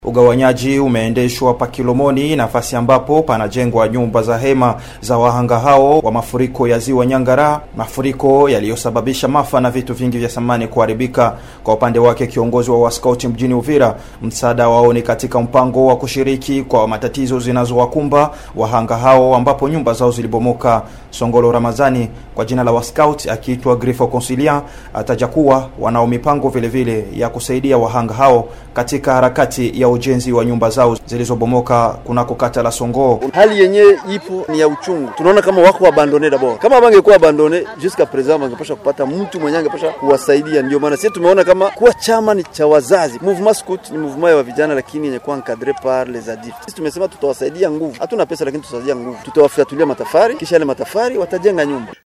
Ugawanyaji umeendeshwa pa Kilomoni, nafasi ambapo panajengwa nyumba za hema za wahanga hao wa mafuriko ya ziwa Nyangara, mafuriko yaliyosababisha maafa na vitu vingi vya samani kuharibika. Kwa upande wake, kiongozi wa waskauti mjini Uvira, msaada wao ni katika mpango wa kushiriki kwa matatizo zinazowakumba wahanga hao, ambapo nyumba zao zilibomoka. Songolo Ramazani kwa jina la waskauti akiitwa Grifo Consilia ataja kuwa wanao mipango vile vile ya kusaidia wahanga hao katika harakati ya ujenzi wa nyumba zao zilizobomoka kunako kata la Songo. Hali yenyewe ipo ni ya uchungu, tunaona kama wako abandone dabord. Kama bangekuwa abandone jusqu'à présent, bangepasha kupata mtu mwenye angepasha kuwasaidia. Ndio maana sisi tumeona kama kuwa chama ni cha wazazi. Mouvement Scout ni mouvement ya vijana, lakini yenye kuwa encadré par les adultes. Sisi tumesema tutawasaidia nguvu, hatuna pesa, lakini tutasaidia nguvu, tutawafyatulia matafari, kisha yale matafari watajenga nyumba.